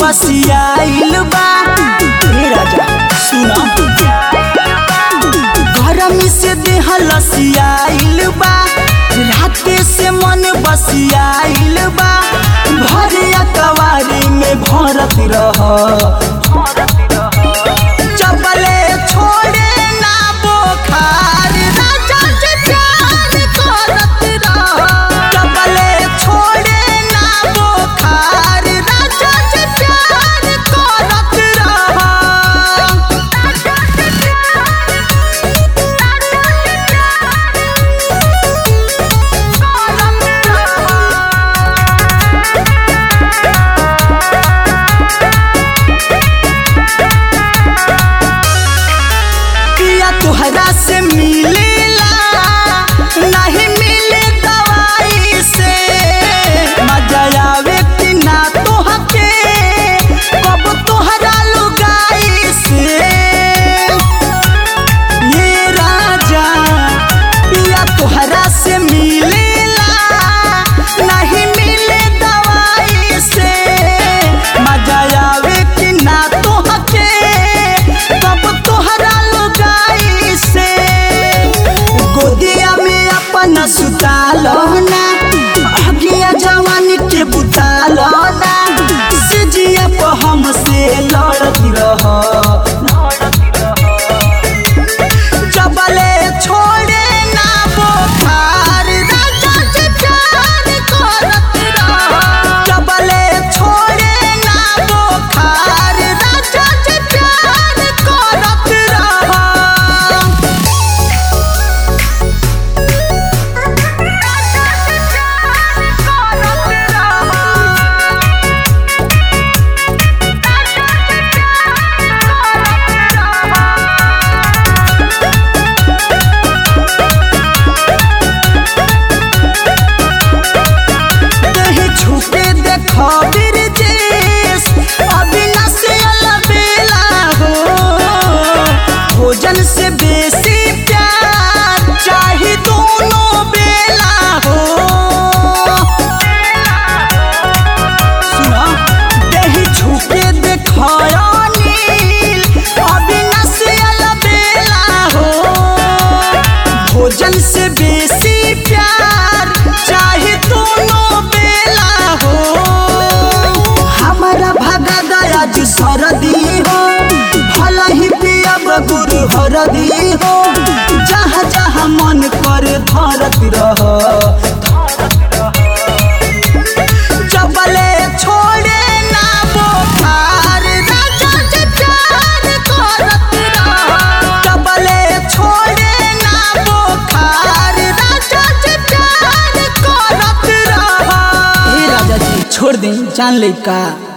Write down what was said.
बसियाइल बा हे राजा सुना गरमी से देह लसियाइल बा राते से मन बसियाइल बा भरिया कवारी में भरत रह चपले छोड़े ना बोखार राजा से प्यार करत रह चपले छोड़े ना बोखार राजा से प्यार करत रह पिया तुहरा से मिलेला नहीं मिले दवाई से मजा आवे कि ना तोहके कब तोहरा लुगाई से ये राजा पिया तुहरा से मिलेला नहीं मिले दवाई से मजा आवे कि ना तोहके कब तोहरा लुगाई से गोदिया में अपन सुतालो ना अगिया जवानी के बुतालो ना सिजिया पर हमसे लड़त रह जबले छोड़े ना बोखार राजा से प्यार करत रह जबले छोड़े ना बोखार राजा से प्यार करत रह देहि छुपे देखो बिरजेश अविनाश अलबेला हो भोजन से बेसी प्यार चाही दोनों बेला हो सुना देहि छुपे देखो अनिल अविनाश अलबेला हो भोजन से बेसी प्यार चाहे दोनों बेला हो हमारा भगा दया जी सरदी हो भला ही पियब गुरु हरदी हो जहाँ जहाँ मन करे धरत रह जबले छोड़े ना बोखार राजा से प्यार करत रह जबले छोड़े ना बोखार राजा से प्यार करत रह हे राजा जी छोड़ दे जान ले का